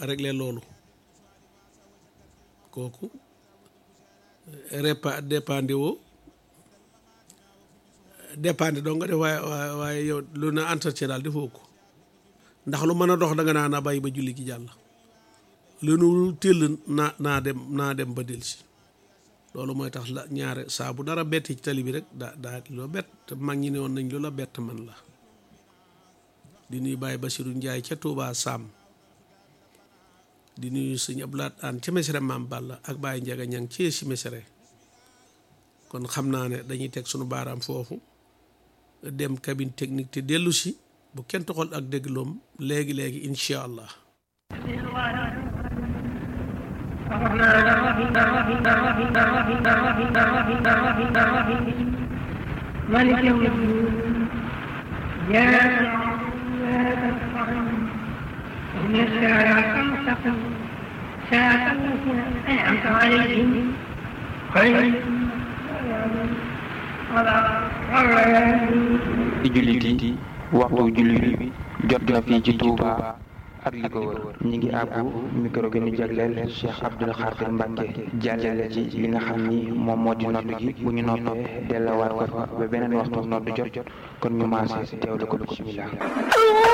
régler loolu kooku repa dépendre woo dépendre doo nga def waaye waaye waaye yow lu na entretien daal defoo ko ndax lu mën a dox da nga naa na bàyyi ba julli gi jàll lu nu tëll naa naa dem naa dem ba delsi loolu mooy tax la ñaare saa bu dara bett ci tali bi rek daa daa loo bett te mag ñi ne woon nañ lu la bett man la di nuyu Baye Basiru Njaay ca Touba Sam di nuyu sëñ Ablaat Aan ca Mesere Maam Balla ak Baye Njaga ñang ci si Mesere kon xam naa ne dañuy teg sunu baaraam foofu dem cabine technique te dellu si bu kenn toxal ak dégloom léegi léegi incha allah مالك يوم الدين يا إن الساعة المستقيم ساعة التي أنعمت عليهم خير ci jullit yi waxtu jullit bi jot na fii ci Touba ak li ko wër ñi ngi àbbu micro gi ñu jagleel Cheikh Abdoul Khadir Mbacke jàllale ci li nga xam ni moom moo di nodd gi bu ñu noppee dellawaat ko fa ba beneen waxtu nodd jot jot kon ñu maase teewlu ko bismillah